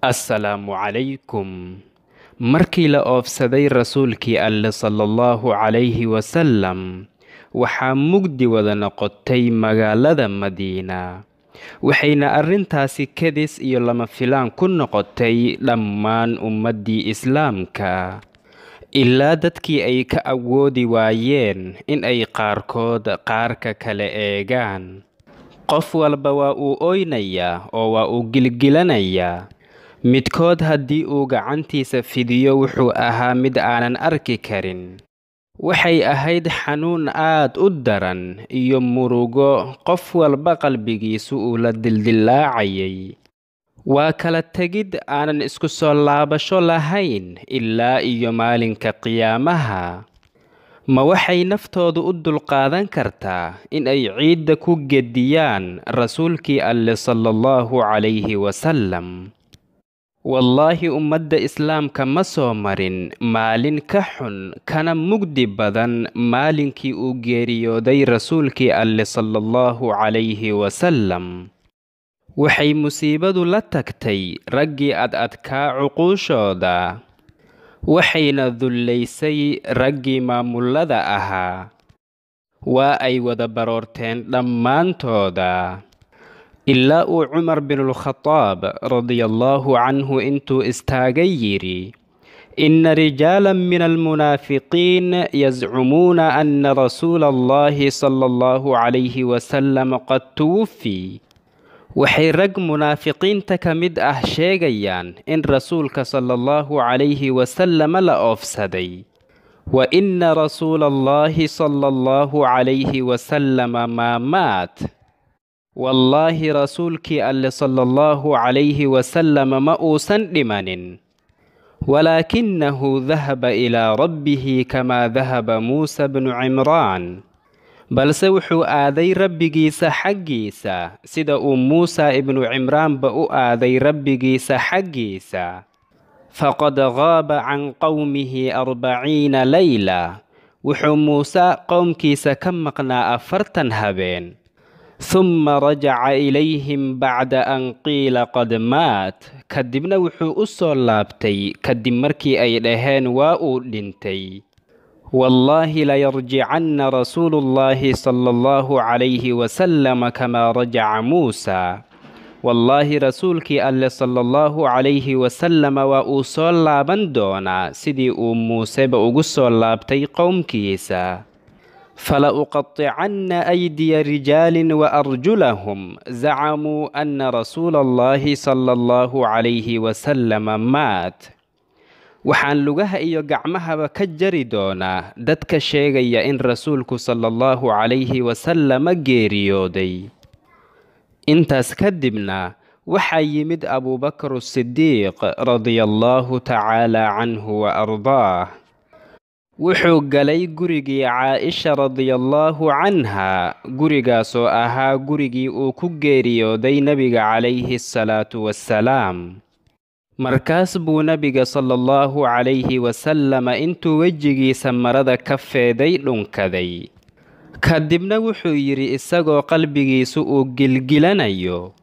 assalaamu calaykum markii la oofsaday rasuulkii alle sala allahu calayhi wasalam waxaa mugdi wada noqotay magaalada madiina waxayna arrintaasi kedis iyo lama filaan ku noqotay dhammaan ummaddii islaamka ilaa dadkii ay ka awoodi waayeen in ay qaarkood qaarka kale eegaan qof walba waa uu oynayaa oo waa uu gilgilanayaa midkood haddii uu gacantiisa fidiyo wuxuu ahaa mid aanan arki karin waxay ahayd xanuun aad u daran iyo murugo qof walba qalbigiisu uu la dildillaacayay waa kala tegid aanan isku soo laabasho lahayn ilaa iyo maalinka qiyaamaha ma waxay naftoodu u dulqaadan kartaa in ay ciidda ku gediyaan rasuulkii alle sala allahu calayhi wasalam wallaahi ummadda islaamka ma soo marin maalin ka xun kana mugdi badan maalinkii uu geeriyooday rasuulkii alle sala allahu calayhi wasalam waxay musiibadu la tagtay raggii ad adkaa cuquushooda waxayna dullaysay raggii maamullada ahaa waa ay wada baroorteen dhammaantooda ilaa uu cumar binulkhadaab radiallaahu canhu intuu istaagay yidhi inna rijaalan min almunaafiqiin yazcumuuna anna rasuula allahi sala allahu calayhi wasalam qad tuwufii waxay rag munaafiqiinta ka mid ah sheegayaan in rasuulka sala allahu calayhi wasalama la oofsaday wa inna rasuula allahi sala allahu calayhi wasalama maa maat wallaahi rasuulkii alle sala allahu calayhi wasalama ma uusan dhimanin walaakinahu dahaba ilaa rabbihi kamaa dahaba muusa bnu cimraan balse wuxuu aaday rabbigiisa xaggiisa sida uu muusa ibnu cimraanba u aaday rabbigiisa xaggiisa faqad qaaba can qowmihi arbaciina leyla wuxuu muuse qowmkiisa ka maqnaa afartan habeen humma rajaca ilayhim bacda an qiila qad maat kadibna wuxuu u soo laabtay kadib markii ay dhaheen waa uu dhintay wallaahi layarjicanna rasuulu llaahi sala allahu calayhi wasalama kamaa rajaca muusa wallaahi rasuulkii alle sala allahu calayhi wasalama waa uu soo laaban doonaa sidii uu muuseba ugu soo laabtay qowmkiisa fala uqaطicanna aydiya rijaalin waarjulahum zacamuu anna rasuula allahi sala allahu calayhi wasalama maat waxaan lugaha iyo gacmahaba ka jari doonaa dadka sheegaya in rasuulku sala allahu calayhi wasalama geeriyooday intaas kadibna waxaa yimid abuubakar sidiiq radiallaahu tacaala canhu wa ardaah wuxuu galay gurigii caaisha radiallaahu canha gurigaasoo ahaa gurigii uu ku geeriyooday nebiga calayhi asalaatu wassalaam markaas buu nebiga sala allahu calayhi wasalama intuu wejigiisa marada ka feeday dhunkaday kadibna wuxuu yidhi isagoo qalbigiisu uu gilgilanayo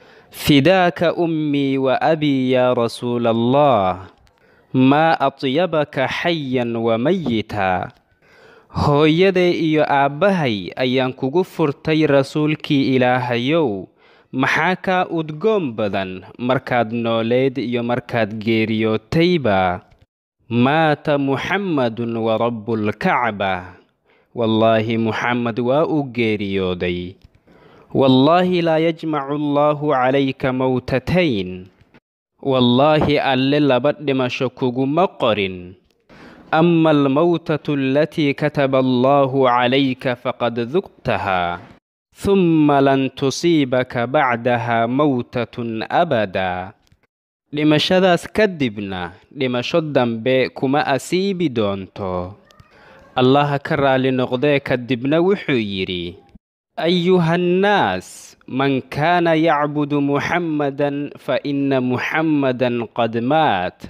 fidaaka ummii wa abii yaa rasuula allah maa atyabaka xayan wa mayita hooyaday iyo aabbahay ayaan kugu furtay rasuulkii ilaahayow maxaa kaa udgoon badan markaad nooleed iyo markaad geeriyootayba maata muxammadun wa rabbulkacba wallaahi muxamed waa uu geeriyooday wallaahi laa yajmacu allaahu calayka mowtatayn wallaahi alle laba dhimasho kuguma qorin ama almowtatu alatii kataba allaahu calayka faqad dugtahaa humma lan tusiibaka bacdaha mowtatun abadaa dhimashadaas kadibna dhimasho dambe kuma asiibi doonto allaha ka raalli noqdee kadibna wuxuu yidhi ayuhannaas man kaana yacbudu muxammadan fa inna muxammadan qad maat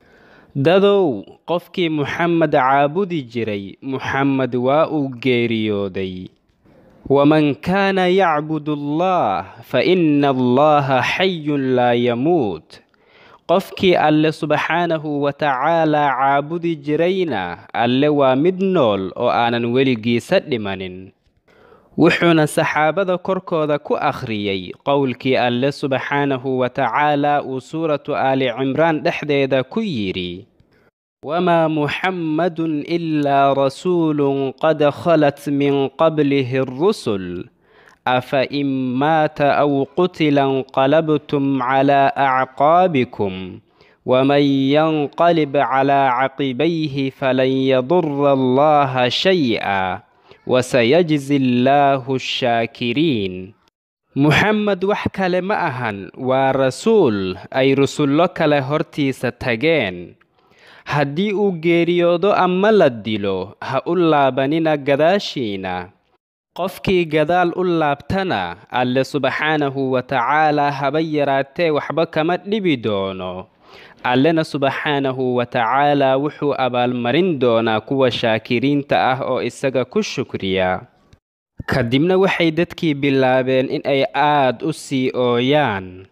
dadow qofkii muxamed caabudi jiray muxamed waa uu geeriyooday waman kaana yacbudu allah fa ina allaha xayun laa yamuut qofkii alle subxaanahu wa tacaalaa caabudi jirayna alle waa mid nool oo aanan weligiisa dhimanin wuxuuna saxaabada korkooda ku akhriyey qowlkii alle subxaanahu wa tacaalaa uu suuratu aali cimraan dhexdeeda ku yidhi wamaa muxammadun ilaa rasuulun qad khalat min qablihi arusul afa in maata aw qutila inqalabtum calaa acqaabikum waman yanqalib calaa caqibayhi falan yadura allaha shay-a wasayajzi allaahu ashaakiriin muxamed wax kale ma ahan waa rasuul ay rusullo kale hortiisa tageen haddii uu geeriyoodo ama la dilo ha u laabanina gadaashiina qofkii gadaal u laabtana alle subxaanahu wa tacaalaa haba yaraatee waxba kama dhibi doono allena subxaanahu wa tacaalaa wuxuu abaalmarin doonaa kuwa shaakiriinta ah oo isaga ku shukriya kadibna waxay dadkii bilaabeen in ay aad u sii ooyaan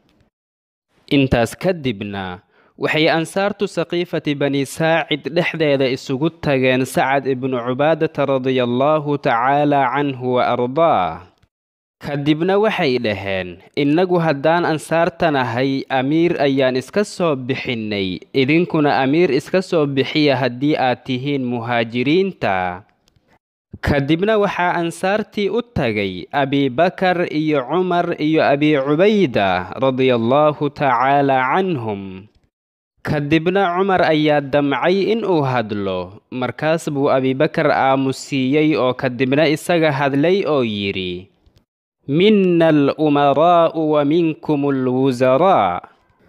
intaas kadibna waxay ansaartu saqiifati bani saacid dhexdeeda isugu tageen sacad ibnu cubaadata radiallaahu tacaalaa canhu wa ardaah kadibna waxay dhaheen innagu haddaan ansaartan ahay amiir ayaan iska soo bixinnay idinkuna amiir iska soo bixiya haddii aad tihiin muhaajiriinta kadibna waxaa ansaartii u tagay abibakar iyo cumar iyo abi cubayda radiallaahu tacaalaa canhum kadibna cumar ayaa damcay inuu hadlo markaas buu abibakar aamusiiyey oo kadibna isaga hadlay oo yidhi mina alumaraa'u wa minkum alwusaraa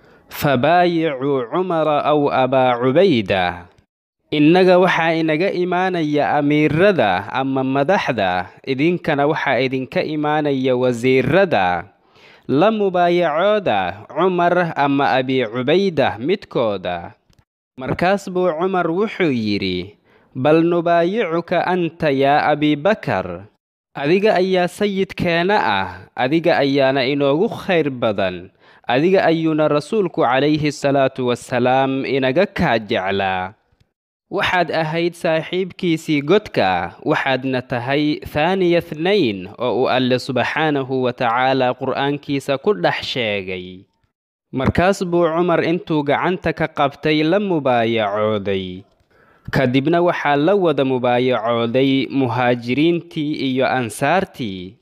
fabaayicuu cumara aw abaa cubayda innaga waxaa inaga imaanaya amiirada ama madaxda idinkana waxaa idinka imaanaya wasiirada la mubaayacooda cumar ama abi cubayda midkooda markaas buu cumar wuxuu yidhi bal nubaayicuka anta yaa abibakar adiga ayaa sayidkeena ah adiga ayaana inoogu khayr badan adiga ayuuna rasuulku calayhi salaatu wasalaam inaga kaa jeclaa waxaad ahayd saaxiibkiisii godka waxaadna tahay thaaniya thnayn oo uu alle subxaanahu wa tacaalaa qur'aankiisa ku dhex sheegay markaas buu cumar intuu gacanta ka qabtay la mubaayacooday kadibna waxaa la wada mubaayacooday muhaajiriintii iyo ansaartii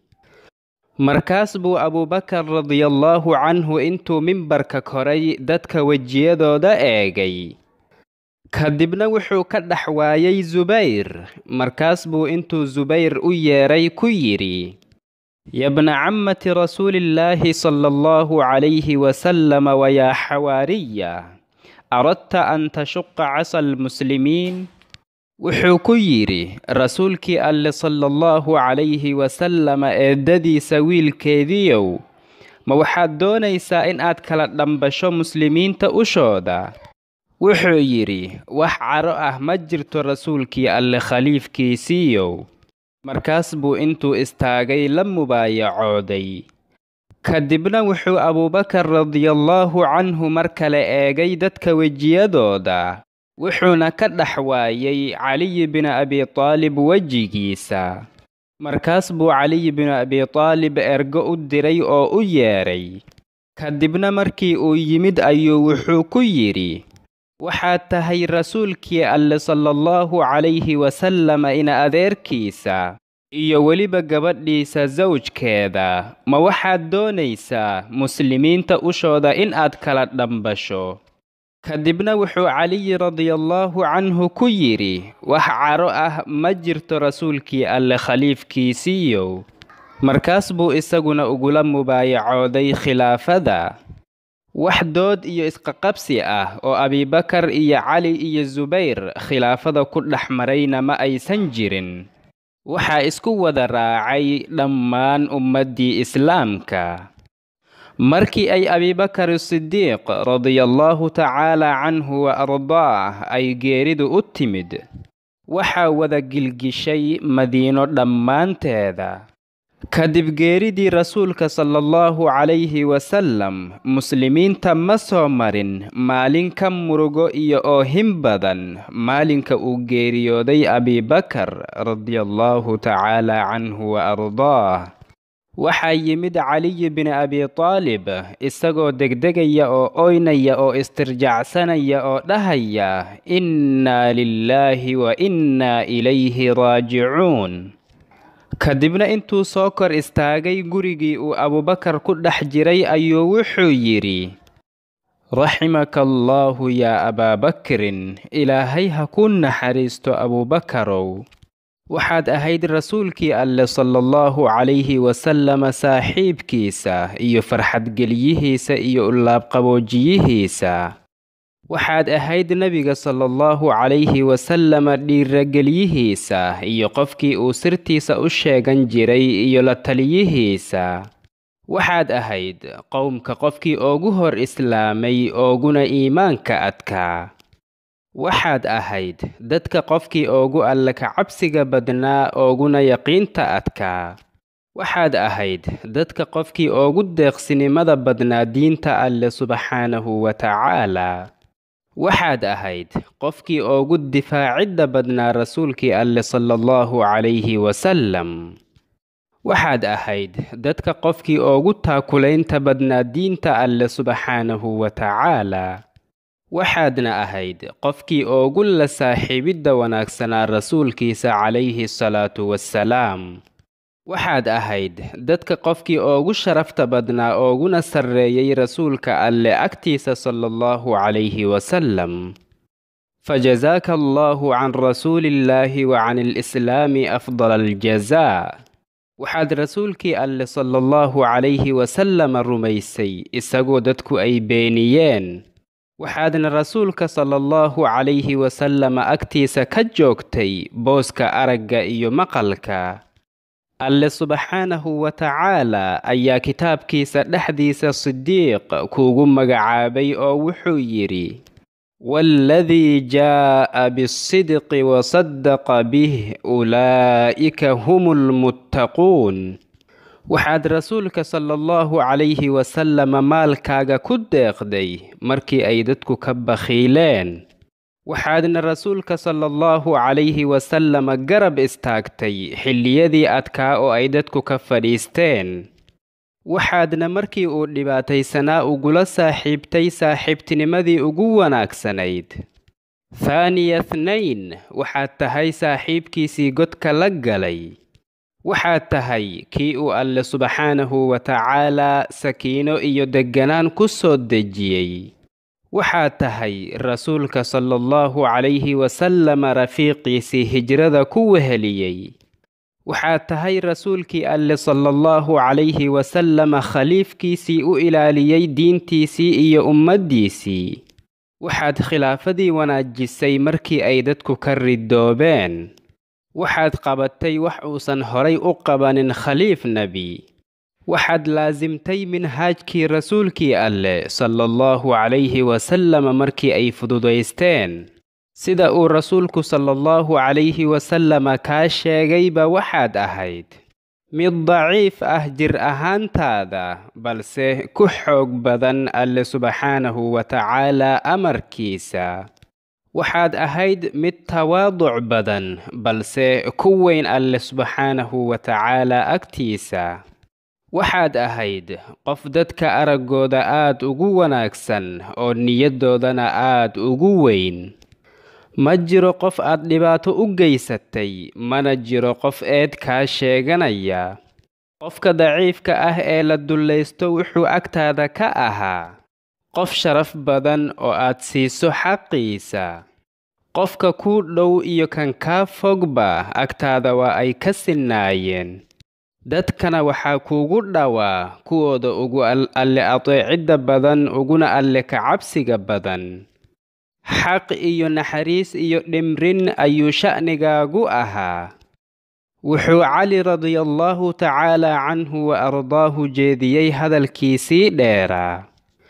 markaas buu abuubakar radiallaahu canhu intuu mimbarka koray dadka wejiyadooda eegay kadibna wuxuu ka dhex waayay subayr markaas buu intuu subayr u yeedhay ku yidhi yabna cammati rasuulillaahi sala allahu calayhi wasalama wayaa xawaariya aradta an tashuqa casa almuslimiin wuxuu ku yidhi rasuulkii alle sala allahu calayhi wasalama eeddadiisa wiilkeediiow ma waxaad doonaysaa in aad kala dhambasho muslimiinta ushooda wuxuu yidhi wax caro ah ma jirto rasuulkii alle khaliifkiisiiyow markaas buu intuu istaagay la mubaayacooday kadibna wuxuu abuubakar radiallaahu canhu mar kale eegay dadka wejiyadooda wuxuuna ka dhex waayay caliyi binu abi taalib wejigiisa markaas buu caliyi binu abi taalib ergo u diray oo u yeedhay kadibna markii uu yimid ayuu wuxuu ku yidhi waxaad tahay rasuulkii alle sala allahu calayhi wasalama ina adeerkiisa iyo weliba gabadhiisa sawjkeeda ma waxaad doonaysaa muslimiinta ushooda in aad kala dhambasho kadibna wuxuu caliyi radiallaahu canhu ku yidhi wax caro ah ma jirto rasuulkii alle khaliifkiisiiyow markaas buu isaguna ugula mubaayacooday khilaafada wax dood iyo isqaqabsi ah oo abibakar iyo cali iyo subayr khilaafada ku dhex marayna ma aysan jirin waxaa isku wada raacay dhammaan ummaddii islaamka markii ay abibakar sidiiq radiallaahu tacaalaa canhu wa ardaah ay geeridu u timid waxaa wada gilgishay madiino dhammaanteeda kadib geeridii rasuulka sala allahu calayhi wasalam muslimiinta ma soo marin maalin ka murugo iyo oohin badan maalinka uu geeriyooday abibakar radiallahu tacaala canhu wa ardaah waxaa yimid caliyi bin abi taalib isagoo degdegaya oo oynaya oo istirjacsanaya oo dhahaya innaa lilaahi wa innaa ilayhi raajicuun kadibna intuu soo kor istaagay gurigii uu abubakar ku dhex jiray ayuu wuxuu yidhi raximaka allaahu yaa abaabakrin ilaahay ha ku naxariisto abubakarow waxaad ahayd rasuulkii alle sala allahu calayhi wasalama saaxiibkiisa iyo farxadgelyihiisa iyo ulaabqaboojiyihiisa waxaad ahayd nebiga sala allahu calayhi wasalama dhiiragelyihiisa iyo qofkii uu sirtiisa u sheegan jiray iyo la taliyihiisa waxaad ahayd qowmka qofkii oogu hor islaamay ooguna iimaanka adkaa waxaad ahayd dadka qofkii oogu alle ka cabsiga badnaa ooguna yaqiinta adkaa waxaad ahayd dadka qofkii oogu deeqsinimada badnaa diinta alle subxaanahu wa tacaalaa waxaad ahayd qofkii oogu difaacidda badnaa rasuulkii alle sala allahu calayhi wasalam waxaad ahayd dadka qofkii oogu taakulaynta badnaa diinta alle subxaanahu wa tacaalaa waxaadna ahayd qofkii oogu la saaxiibidda wanaagsanaa rasuulkiisa calayhi salaatu wassalaam waxaad ahayd dadka qofkii oogu sharafta badnaa ooguna sarreeyay rasuulka alle agtiisa sala allahu calayhi wasalam fajazaaka allahu can rasuulillaahi wa can alislaami afdala aljazaa waxaad rasuulkii alle sala allahu calayhi wasalama rumaysay isagoo dadku ay beeniyeen waxaadna rasuulka sala allahu calayhi wasalama agtiisa ka joogtay booska aragga iyo maqalka alle subxaanahu wa tacaalaa ayaa kitaabkiisa dhexdiisa sidiiq kuugu magacaabay oo wuxuu yidhi waaladii jaa'a bisidqi wasadaqa bih ulaa'ika hum lmuttaquun waxaad rasuulka sala allahu calayhi wasalama maalkaaga ku deeqday markii ay dadku ka bakhiileen waxaadna rasuulka sala allahu calayhi wasalama garab istaagtay xilliyadii adkaa oo ay dadku ka fadhiisteen waxaadna markii uu dhibaataysanaa ugula saaxiibtay saaxiibtinimadii ugu wanaagsanayd thaaniya thnayn waxaad tahay saaxiibkiisii godka la galay waxaad tahay kii uu alle subxaanahu wa tacaalaa sakiino iyo degganaan ku soo dejiyey waxaad tahay rasuulka sala allahu calayhi wasalama rafiiqiisii hijrada ku weheliyey waxaad tahay rasuulkii alle sala allahu calayhi wasalama khaliifkiisii u ilaaliyey diintiisii iyo ummaddiisii waxaad khilaafadii wanaajisay markii ay dadku ka ridoobeen waxaad qabatay wax uusan horay u qabanin khaliif nebi waxaad laasimtay minhaajkii rasuulkii alle sala allahu calayhi wasalama markii ay fududaysteen sida uu rasuulku sala allahu calayhi wasalama kaa sheegayba waxaad ahayd mid daciif ah jir ahaantaada balse ku xoog badan alle subxaanahu wa tacaalaa amarkiisa waxaad ahayd mid tawaaduc badan balse ku weyn alle subxaanahu wa tacaalaa agtiisa waxaad ahayd qof dadka araggooda aad ugu wanaagsan oo niyaddoodana aad ugu weyn ma jiro qof aad dhibaato u geysatay mana jiro qof eed kaa sheeganaya qofka daciifka ah ee la dullaysto wuxuu agtaada ka ahaa qof sharaf badan oo aad siiso xaqiisa qofka kuu dhow iyo kan kaa fogba agtaada waa ay ka sinnaayeen dadkana waxaa kuugu dhowaa kuwooda ugu alle adeecidda badan uguna alle ka cabsiga badan xaq iyo naxariis iyo dhimrin ayuu sha'nigaagu ahaa wuxuu cali radiallahu tacaalaa canhu wa ardaahu jeediyey hadalkiisii dheeraa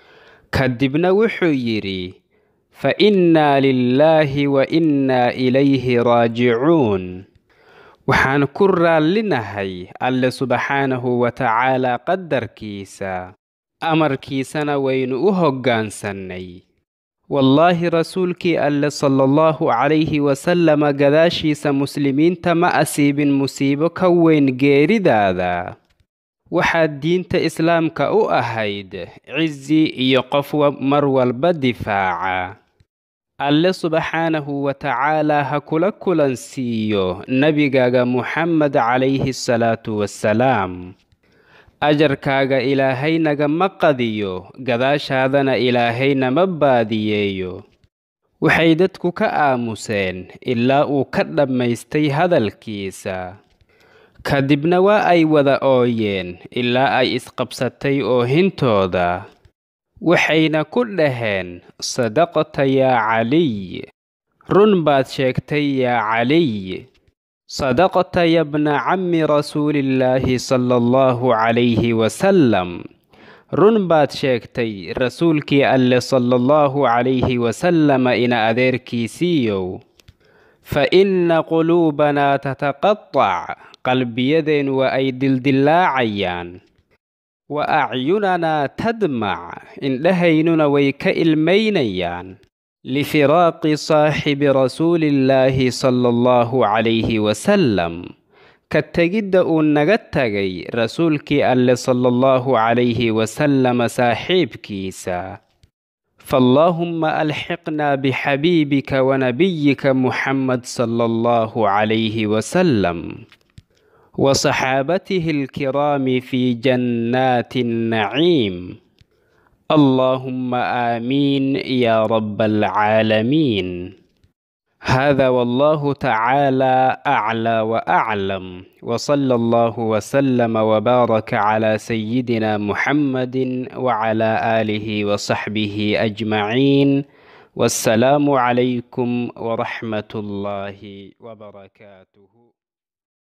kadibna wuxuu yidhi fa innaa lilaahi wa innaa ilayhi raajicuun waxaan ku raallinahay alle subxaanahu wa tacaalaa qadarkiisa amarkiisana waynu u hoggaansannay wallaahi rasuulkii alle sala allahu calayhi wasalama gadaashiisa muslimiinta ma asiibin musiibo ka weyn geeridaada waxaad diinta islaamka u ahayd cizi iyo qof mar walba difaaca alle subxaanahu wa tacaalaa ha kula kulansiiyo nebigaaga muxamed calayhi salaatu wassalaam ajarkaaga ilaahay nagama qadiyo gadaashaadana ilaahay nama baadiyeeyo waxay dadku ka aamuseen ilaa uu ka dhammaystay hadalkiisa kadibna waa ay wada ooyeen ilaa ay isqabsatay oohintooda waxayna ku dhaheen sadaqta yaa caliy run baad sheegtay yaa caliy sadaqta ya bna cammi rasuulillaahi sala allahu calayhi wasalam run baad sheegtay rasuulkii alle sala allahu calayhi wasalama ina adeerkiisiiyow fa inna quluubanaa tataqatac qalbiyadeen waa ay dildillaacayaan wa acyunanaa tadmac indhahaynuna way ka ilmaynayaan lifiraaqi saaxibi rasuulillaahi sala allahu calayhi wasalam ka tegidda uu naga tagay rasuulkii alle sala allahu calayhi wasalama saaxiibkiisa faallaahumma alxiqnaa bixabiibika wanabiyika muxamed sala allahu calayhi wasalam وصحابته الكرام في جنات النعيم اللهم آمين يا رب العالمين هذا والله تعالى أعلى وأعلم وصلى الله وسلم وبارك على سيدنا محمد وعلى آله وصحبه أجمعين والسلام عليكم ورحمة الله وبركاته